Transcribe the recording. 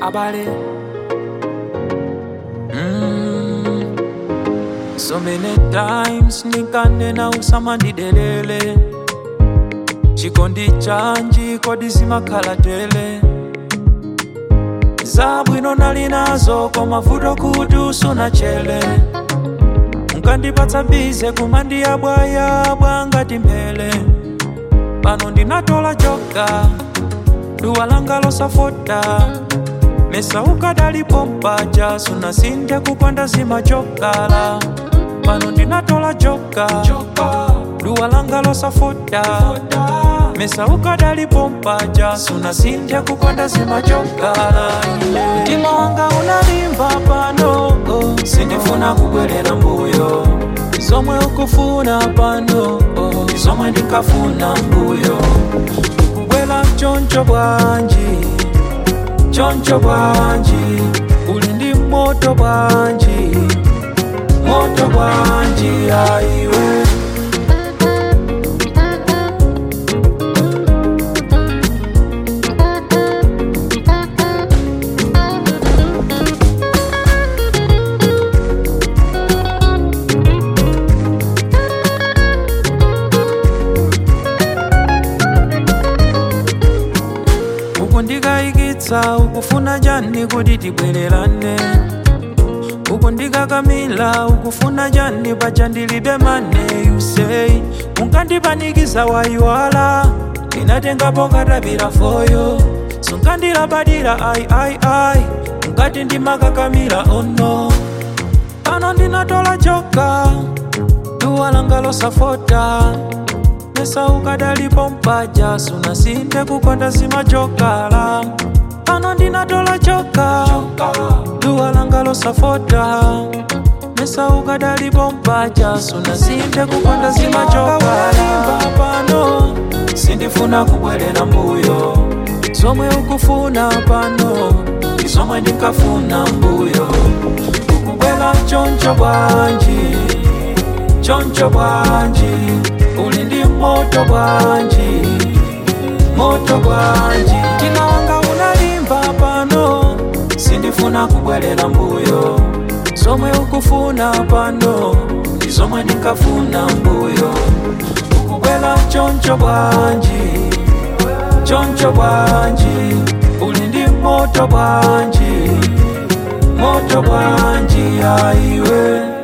abale mm. so many times nikanena usamandidelele chikondi chanji kodi zimakhala tele zabwino nali nazo koma vuto kuti usunachele unkandipatsa bize kumandiyabwayabwa ngati mphele pano ndinatola joka duwa langa losafota mesa ukadalipo mpaja sunasinthe kupanda zimachokala pano ndinatola joka duwa langa losafota mesa ukadalipo mpaja sunasinthe kupanda zimachokala mtima wanga unalimba pano sindifuna kubwerera mbuyo zomwe ukufuna pano zomwe ndikafuna mbuyo kubwera choncho bwanji choncho bwanji uli ndi moto bwanji moto bwanji aiwe ukundikayikitsa ukufuna chani kuti tibwererane ukundikakamila ukufuna chani paja ndilibe mane you say unkandipanikiza wayiwala ndinatengapo katapira foyo sunkandilabadira ai ai ai unkati ndimakakamila ono pano ndinatola joka duwa langa losafota mesa ukadalipo mpaja sunasinthe kukonda zimachokala pano ndinatola joka duwa langa losafota mesa ukadalipo mpaja sunasinthe kukonda zimachokala pano sindifuna kubwerera mbuyo zomwe ukufuna pano ndi zomwe ndikafuna mbuyo ukubwera choncho bwanji choncho bwanji uli ndi moto bwanji moto bwanji mtima wanga unalimba pano sindifuna kubwerera mbuyo zomwe ukufuna pano ndi zomwe ndikafuna mbuyo ukubwera choncho bwanji choncho bwanji uli ndi moto bwanji moto bwanji aiwe